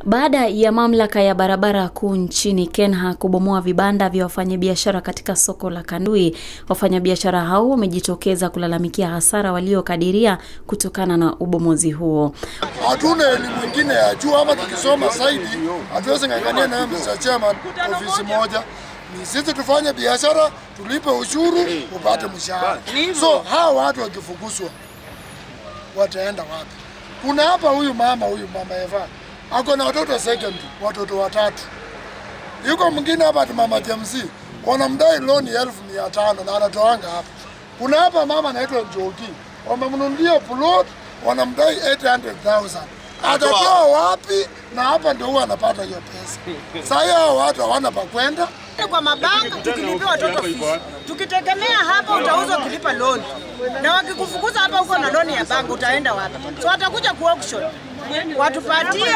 Baada ya mamlaka ya barabara kuu nchini Kenya kubomoa vibanda vya wafanyabiashara katika soko la Kandui, wafanyabiashara hao wamejitokeza kulalamikia hasara waliokadiria kutokana na ubomozi huo. Hatuna elimu ingine ya juu, ama tukisoma zaidi hatuwezi ng'ang'ania nayo Mr. Chairman ofisi moja. Ni sisi tufanye biashara, tulipe ushuru, upate mshahara. So hawa watu wakifukuzwa wataenda wapi? Kuna hapa huyu mama huyu mama Eva ako na watoto secondary, watoto watatu. Yuko mwingine hapa ati mama James wanamdai loan ya elfu mia tano na anatoanga hapa. Kuna hapa mama anaitwa Njoki, wamemnunulia plot wanamdai 800,000 atatoa wapi? Na hapa ndio huwa anapata hiyo pesa. Sasa hiyo hao watu hawana pa kwenda. kwa mabanka tukilipia watoto fees. Tukitegemea hapa utauza ukilipa loan, na wakikufukuza hapa huko na loan ya banka utaenda wapi? So watakuja ku auction watupatie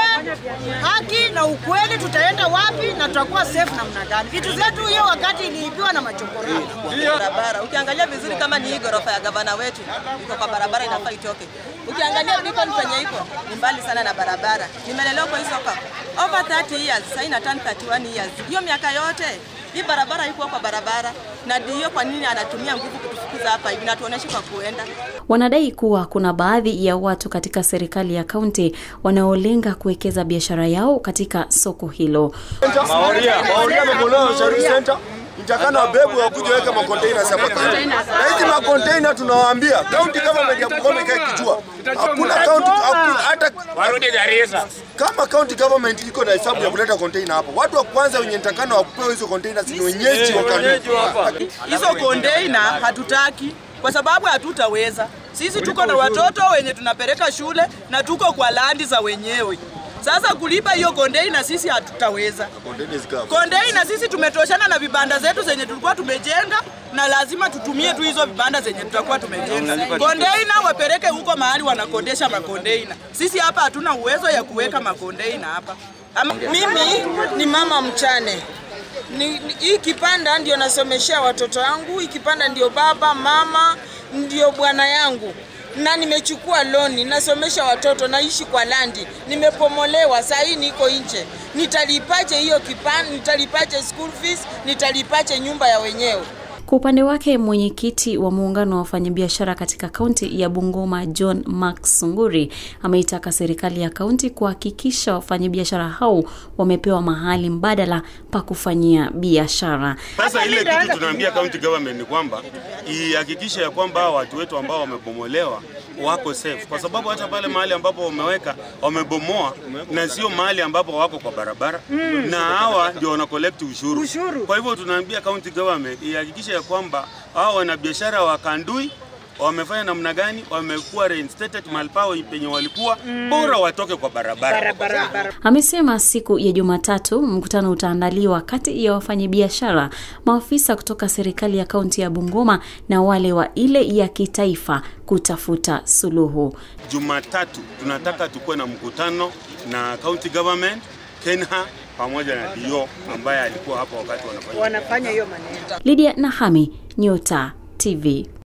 haki na ukweli, tutaenda wapi na tutakuwa safe namna gani? Vitu zetu hiyo wakati iliibiwa na machokora. barabara. Ukiangalia vizuri, kama ni hii ghorofa ya gavana wetu iko kwa barabara, inafaa itoke. Ukiangalia Beacon penye iko ni mbali sana na barabara. Nimelelewa kwa hii soko over 30 years, sasa ina turn 31 years. Hiyo miaka yote hii barabara iko kwa barabara, na ndio kwa nini anatumia nguvu kutufukuza hapa hivi, na tuoneshe kwa kuenda Wanadai kuwa kuna baadhi ya watu katika serikali ya kaunti wanaolenga kuwekeza biashara yao katika soko hilo. Maoria, Maoria amebolewa Sharif Center. Mtakana wabebu wakuje weka makonteina hapa karibu. Na hizi makonteina tunawaambia county government ya Bungoma ikae kijua. Hakuna county hakuna hata warudi Garissa. kama county government iko na hesabu ya kuleta container hapo. Watu wa kwanza wenye nitakana wapewe hizo containers ni wenyeji wa Kanu. hizo kondeina hatutaki kwa sababu hatutaweza. Sisi tuko na watoto wenye tunapeleka shule na tuko kwa landi za wenyewe. Sasa kulipa hiyo kondeina sisi hatutaweza. Container zikawa. Kondeina sisi tumetoshana na vibanda zetu zenye tulikuwa tumejenga na lazima tutumie tu hizo vibanda zenye tutakuwa tumejenga. Kondeina wapeleke huko mahali wanakondesha makondeina. Sisi hapa hatuna uwezo ya kuweka makondeina hapa. Ama, Mimi ni mama mchane ni, ni, hii kipanda ndio nasomeshea watoto wangu, hii kipanda ndio baba mama ndio bwana yangu, na nimechukua loni, nasomesha watoto, naishi kwa landi, nimepomolewa, saa hii niko nje. Nitalipache hiyo kipanda? Nitalipache school fees? Nitalipache nyumba ya wenyewe? Kwa upande wake mwenyekiti wa muungano wa wafanyabiashara katika kaunti ya Bungoma John Mark Sunguri ameitaka serikali ya kaunti kuhakikisha wafanyabiashara hao wamepewa mahali mbadala pa kufanyia biashara. Sasa ile kitu tunaambia county government ni kwamba ihakikishe ya kwamba hawa watu wetu ambao wamebomolewa wako safe, kwa sababu hata pale mahali ambapo wameweka wamebomoa, na sio mahali ambapo wako kwa barabara na hawa ndio wana collect ushuru. Ushuru. Kwa hivyo tunaambia county government ihakikishe ya kwamba hawa wanabiashara wa Kandui wamefanya namna gani, wamekuwa reinstated mahali pao penye walikuwa, bora watoke kwa barabara. Amesema siku ya Jumatatu mkutano utaandaliwa kati ya wafanyabiashara, maafisa kutoka serikali ya kaunti ya Bungoma na wale wa ile ya kitaifa kutafuta suluhu. Jumatatu tunataka tukuwe na mkutano na county government, Kenha pamoja na Dio ambaye alikuwa hapo wakati wanafanya Wanafanya hiyo maneno. Lydia Nahami, Nyota TV.